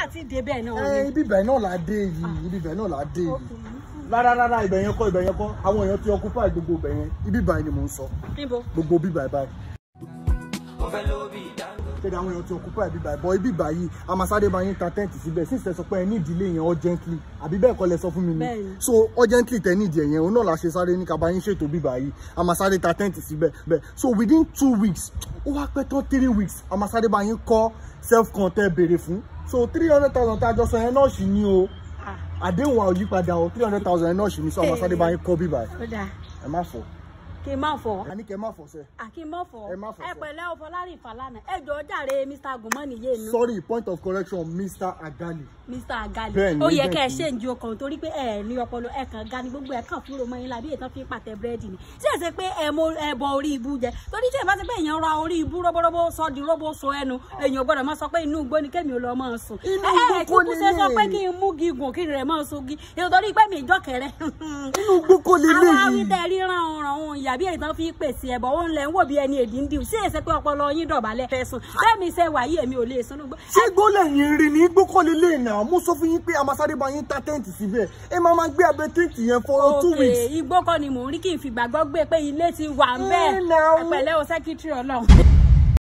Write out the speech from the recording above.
ti dé bẹ́ẹ̀ náà ẹ ni. ibi ibẹ̀ náà là á dé yìí ibi ibẹ̀ náà là á dé yìí rárá rárá ibẹ̀ yẹn kọ́ ibẹ̀ yẹn kọ́ àwọn èèyàn ti occupy gbogbo ibẹ̀ yẹn ibi ibà ni mò ń sọ níbo. gbogbo bíbà ibà kéde àwọn èèyàn ti occupy bíbà bọ ibi ibà yìí amasade bá yín ta tẹ́ǹtì síbẹ̀ since tẹ sọ pé ẹ ní ìdílé yẹn urgently àbí bẹ́ẹ̀ kọ́ lẹ sọ fún mi ni Bẹ́ẹ̀ni. so urgently tẹ ní ìdí ẹ̀yẹn òun náà la ṣe sáré ní kaba yín ṣètò bíbà yìí amasade ta tẹ́ǹtì síbẹ̀ bẹ́ẹ̀ so within two weeks ó wá pẹ́ tán three weeks amasade bá yín kọ́ self con tẹ́ béèrè fún so three hundred thousand tá a jọ sọ yẹn náà ṣì ní o Ah, àdéhùn wa ò yí padà o three hundred thousand yẹn náà ṣì ní so amasade bá yín kọ́ bíbà yìí ó dáa ẹ má fọ kí n má fọ. a ní kẹ́ ẹ má fọ sẹ́ẹ̀. àkí n má fọ. Ẹ má fọ, ẹ sir. pẹ̀lẹ́ o Fọlárìn Fàlànà ẹ jọ̀ọ́ jàre Mr. Gùnmọ́nì yé nu. sorry point of correction mr agali Mr. Agali Bẹ́ẹ̀ni, ó yẹ agent kẹ́ ẹ ni. ṣe ń ju ọkàn torí pé ẹ ní ọpọlọ ẹ kàn ga ni gbogbo ẹ kàn fúnra mọ́ yín lábí ètò fi ń pàtẹ búrẹ́dì ni tí ẹ ṣe pé ẹ mọ ẹ bọ orí ibú jẹ torí tí ẹ bá ti pé èèyàn ra orí ibú róbóróbó sọ di róbó so ẹnu èèyàn gbọ́dọ̀ máa sọ pé inú igbó ni kémi ò lọ máa sùn Inú ẹ ẹ igbó kíkú kọ́ ṣe sọ lélẹ̀. pé kí n mú gígùn kí n rẹ̀ máa sogi èèyàn torí pé mi ìjọ kẹrẹ inú gbókò àwọn lélẹ́yìí awítẹ ríran ọ̀ràn òun ìyàbí èyí tán fi ń pèsè ẹ̀bọ̀ òun lẹ̀ ń wò bí ẹni èdè ń dìú sí èsè pé ọpọlọ yín dọ̀bálẹ̀ fẹ́ sùn bẹ́ẹ̀ mi ṣe wàyí èmi ò lè sùn nígbà ṣé gbólẹ̀ yín rí ní gbókò lélẹ́yìí náà mo sọ fún yín pé amasade bá yín ta tẹ́ǹtì síbẹ̀ ẹ máa máa gbé abẹ tẹ́ǹtì yẹn for two òkè weeks. igbó kọ́ ni mò ń rí kí n fi gbàgbọ́ gbé pé ilé ti wà ń bẹ́ẹ̀ Eh, now. ẹ̀pẹ̀lẹ́ o sẹ́kítírì ọlọ́run.